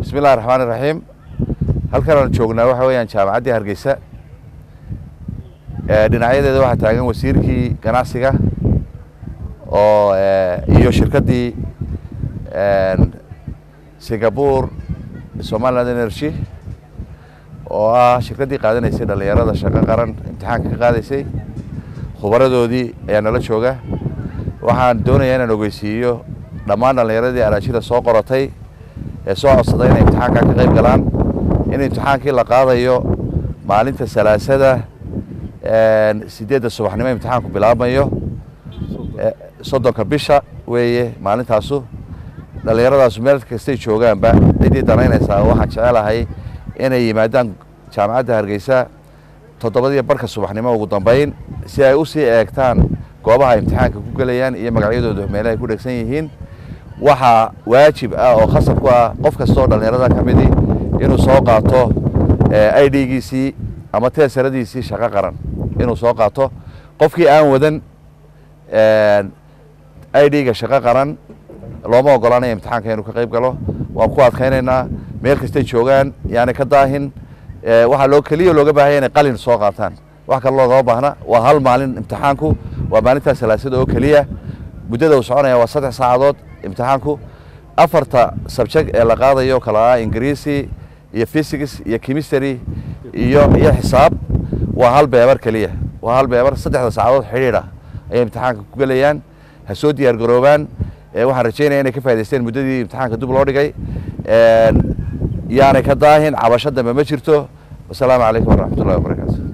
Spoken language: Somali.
bismi illahi raxmaan iraxiim halkan aan joognaa waxa weeyaan jaamacaddii hargeysa dhinacyadeeda waxaa taagan wasiirkii ganacsiga oo iyo shirkaddii singapore somaliland energy oo ah shirkaddii qaadanaysay dhallinyarada shaqo qaran imtixaanka ka qaadaysay khubaradoodii ayaa nala jooga waxaan doonayaa inaan ogeysiiyo dhammaan dhallinyaradii araajida soo qoratay ee soo codsaday inay imtixaankaa ka qayb galaan in imtixaankii la qaadayo maalinta salaasada sideedda subaxnimo imtixaanku bilaabmayo soddonka bisha weeye maalintaasu dhallinyaradaasu meel kastay joogaanba ciddii danaynaysaa waxaan jecelahay inay yimaadaan jaamacadda hargeysa toddobadiyo barka subaxnimo ugu dambeyn si ay usii eegtaan goobaha imtixaanka ku gelayaan iyo magacyadooda meelahay ku dhegsan yihiin waxaa waajib ah oo khasab ku ah qof kastoo dhallinyarada ka midi inuu soo qaato i d-giisii ama teesaradiisii shaqo qaran inuu soo qaato qofkii aan wadan i d-ga shaqo qaran looma ogolaanayo imtixaanka inuu ka qayb galo waan ku adkaynaynaa meel kastay joogaan yaani ka daahin waxaa loo keliya looga baahanya inay qalin soo qaataan wax kale loogama baahna waa hal maalin imtixaanku waa maalintaa salaasada oo keliya muddada uu soconaya waa saddex saacadood imtixaanku afarta subject ee la qaadayo kala ah ingiriisi iyo physics iyo chemistry iyo iyo xisaab waa hal beebar keliya waa hal beebar saddexda saacadood xidhiidha ayay imtixaanka ku gelayaan ha soo diyaar garoobaan waxaan rajeynaya inay ka faa'idaysteen muddadii imtixaanka dib loo dhigay yaanay ka daahin cabasho dambe ma jirto wasalaamu calaykum waraxmat ullahi wabarakaatu